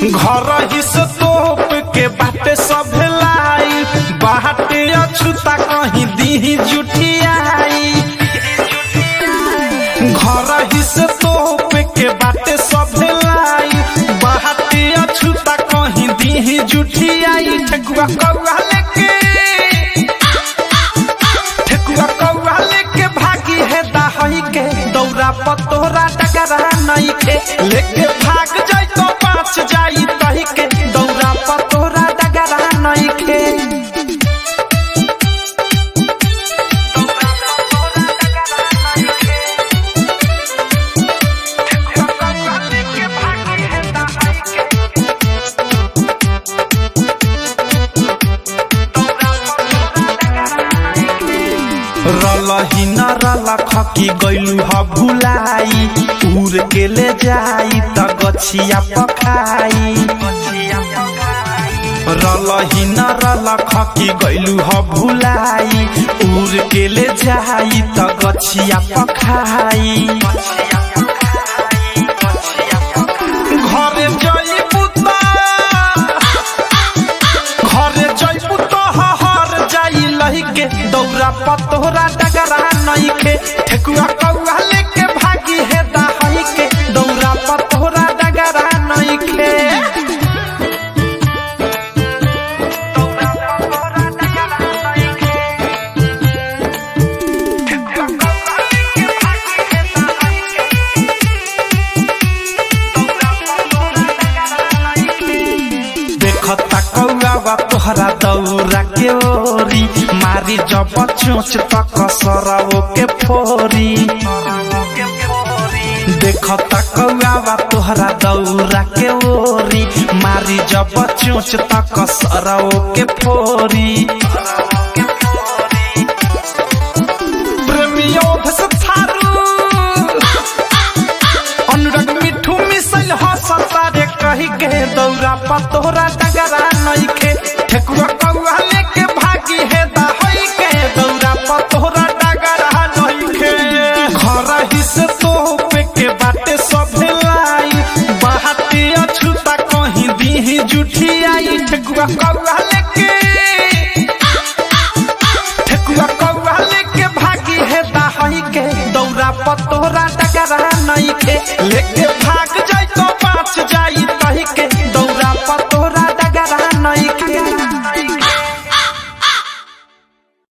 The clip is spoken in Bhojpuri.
घर ही से तोप के बाटे सब लाई बाटे अछूता कहीं दी जुठियाई घर ही से तोप के बाटे सब लाई बाटे अछूता कहीं दी जुठियाई ठेकुआ कौआ लेके ठेकुआ कौआ लेके भागी है दाहई के दौरा पतोरा डगरा नहीं के लेके भाग जाई तो पाँच जाई तही के दौरा पतोरा डगरा नहीं के रलही न रल खकी गैलू ह भुलाई उड़ के ले जाई त गछिया पखाई रलही न रल खकी गैलू ह भुलाई उड़ के ले जाई त गछिया पखाई घरे जइबू त घरे जइबू तो हर जाई लही के दौरा पतोरा डगरा नहीं के ठेकुआ कौआ लेके भागी है दाहई के दौरा पतोरा डगरा नहीं के देखता कौआ तोहरा दौरा के ओरी मारी जब चोच तक सरवो के फोरी देखता कौआ तोहरा दौरा के ओरी मारी जब चोच तक सरवो के फोरी प्रेमियों भस थारू अनुराग मिठू मिसल हंसता रे कही के दौरा पतोरा डगरा नहीं के ठेकुआ कौआ लेके भागी है दहई के दौरा पतोरा डगरा नहीं के घर ही से तोप के बाटे सब लाई बाटे अछूता कहीं दी जुठियाई ठेकुआ कौआ लेके ठेकुआ कौआ लेके भागी है दाहई के दौरा पतोरा डगरा नहीं के लेके भाग जाई